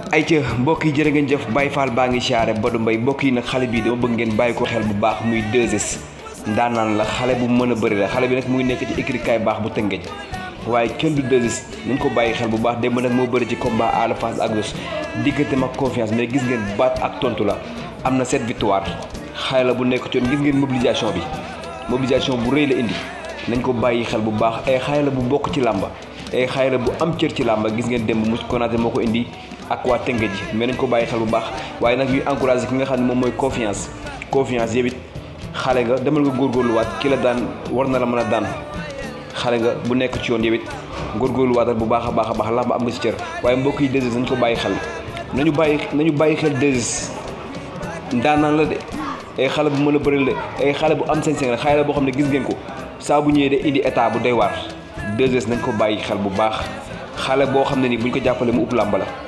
ay ca mbokk yi jërë ngeen jëf Baye Fall baa ngi siyaare Badou Mbaye mbokk yi nag xale bii dama bëgg ngeen bàyyi ko xel bu baax muy 2S ndaanaan la xale bu mën a bëri la xale bi nag mu ngi nekk ci écrit kaay baax bu tëngeej waaye kenn du 2S nañ ko bàyyi xel bu baax démb nag moo bëri ci combat Ada Fass ak Zoss diggante mag confiance mais gis ngeen baat ak tontu la am na sept victoire xale la bu nekk ci yoon gis ngeen mobilisation bi mobilisation bu rëy la indi nañ ko bàyyi xel bu baax ay xale la bu bokk ci làmba ay xale la bu am cër ci làmba gis ngeen démb mu konaate moo ko indi ak waa Tëngéej ji mais nañ ko bàyyi xel bu baax waaye nag ñuy encouragé ki nga xam ne moom mooy confiance confiance yëpp it xale nga demal nga góorgóorluwaat ki la daan war na la mën a daan xale nga bu nekk ci yoon yëpp it góorgóorluwaatal bu baax a baax a baax làmb am nga ci cër waaye mbokk yi 2S nañ ko bàyyi xel nañu bàyyi nañu bàyyi xel 2S ndaanaan la de ay xale bu mën a bëri la ay xale bu am sañ-sañ la xale la boo xam ne gis ngeen ko saa bu ñëwee de indi état bu doy waar 2S nañ ko bàyyi xel bu baax xale boo xam ne ni buñ ko jàppale mu upp làmb la